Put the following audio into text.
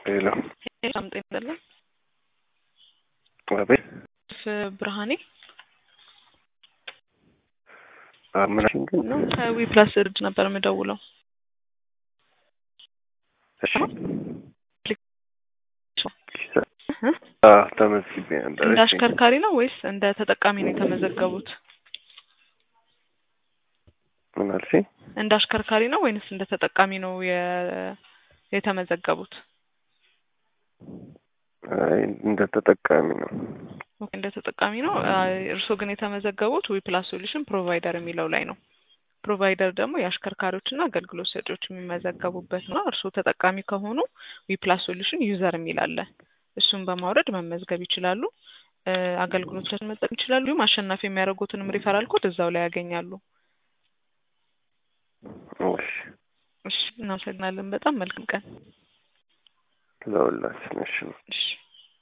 ሄሎ በጣም ጤና ይስጥልን። አቤት ብርሃኔ ምናሽን ግን ነው ከዊ ፕላስ ድርጅት ነበር የምደውለው። እሺ ተመዝግቤ ነበር። እንደ እሺ አሽከርካሪ ነው ወይስ እንደ ተጠቃሚ ነው የተመዘገቡት? ምን አልሽኝ? እንደ አሽከርካሪ ነው ወይንስ እንደ ተጠቃሚ ነው የ- የተመዘገቡት? አይ እንደ ተጠቃሚ ነው። ኦኬ፣ እንደ ተጠቃሚ ነው። አይ፣ እርስዎ ግን የተመዘገቡት ዊ ፕላስ ሶሉሽን ፕሮቫይደር የሚለው ላይ ነው። ፕሮቫይደር ደግሞ የአሽከርካሪዎችና አገልግሎት ሰጪዎች የሚመዘገቡበት ነው። እርስዎ ተጠቃሚ ከሆኑ ዊ ፕላስ ሶሉሽን ዩዘር የሚል አለ። እሱን በማውረድ መመዝገብ ይችላሉ። እ፣ አገልግሎቶችን መጠቀም ይችላሉ። እንዲሁም አሸናፊ የሚያደርጉትንም ሪፈራል ኮድ እዛው ላይ ያገኛሉ። እሺ እሺ፣ እናመሰግናለን። በጣም መልካም ቀን። ለሁላችን እሺ እሺ